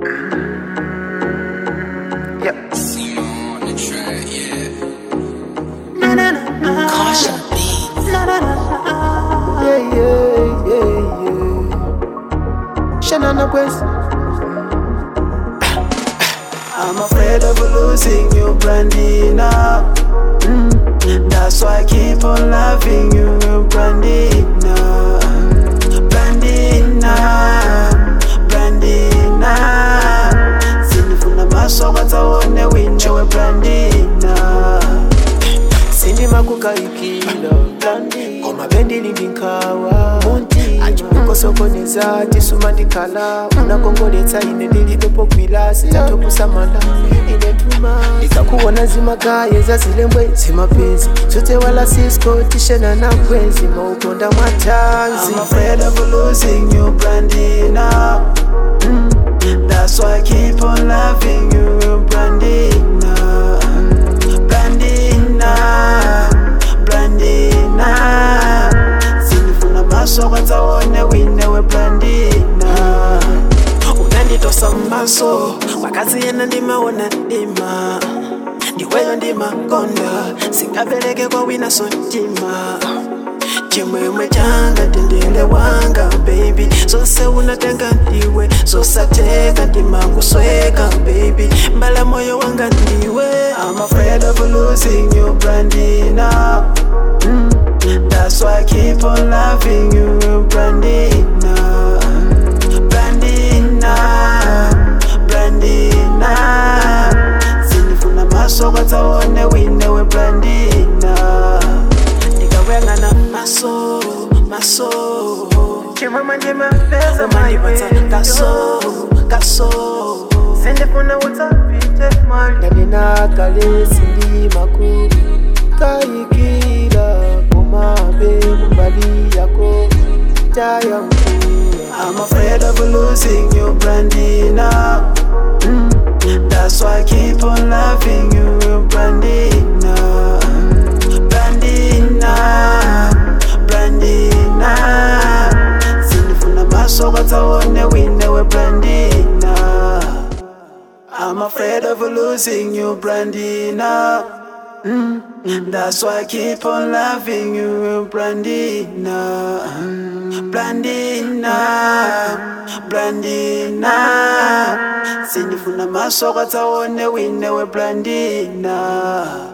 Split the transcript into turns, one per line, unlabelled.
Yep.
on the track, yeah.
Na na na na.
Caution beats.
Na na na. Yeah yeah yeah yeah. Shanana West. I'm afraid of losing you, Brandina. Mm. That's why I keep on loving you, Brandina. Brandina, Brandina. Sinifuna maso kwataone winjewe Brandina. Sindima kukaikila Koma bendi lindinkawa achikukosokoneza tisuma ndikhala unakongoletsa ine ndilipepo kwila sitatokusamala ine tuma ndikakuona zimagaye zazilembwe zimapenzi zote wala cisco tishena na kwezi maukonda mwatanzi I'm afraid of losing you, Brandina. Mm, That's why I keep on loving you, Brandina. Brandina, Brandina. Sinifuna maso kwataone wine we Brandina. Unanditosa maso wakazi yena ndimaona ndima ndiweyo ndimakonda singabeleke kwa wina sontima chimwemwe changa tendele wanga baby zose unatenga ndiwe zosateka ndimakusweka baby mbala moyo wanga ndiwe I'm afraid of losing you Brandina mm. That's why I keep on loving you Brandina Brandina Brandina Sinifuna maso kwataone wine we Brandina ndikawengana maso maso chimwemwe ndimapeza umandipatsa kaso kaso sindifuna utsapite mali ndaninakale sindimaku kayikila komabe kumbali yako taya mkula I'm afraid of losing you Brandina mm. That's why I keep on loving you Brandina Brandina, Brandina Sinifuna maso kwataone wine we Brandina I'm afraid of losing you Brandina mm. That's why I keep on loving you Brandina Brandina Brandina Sinifuna maso kwataone wine we Brandina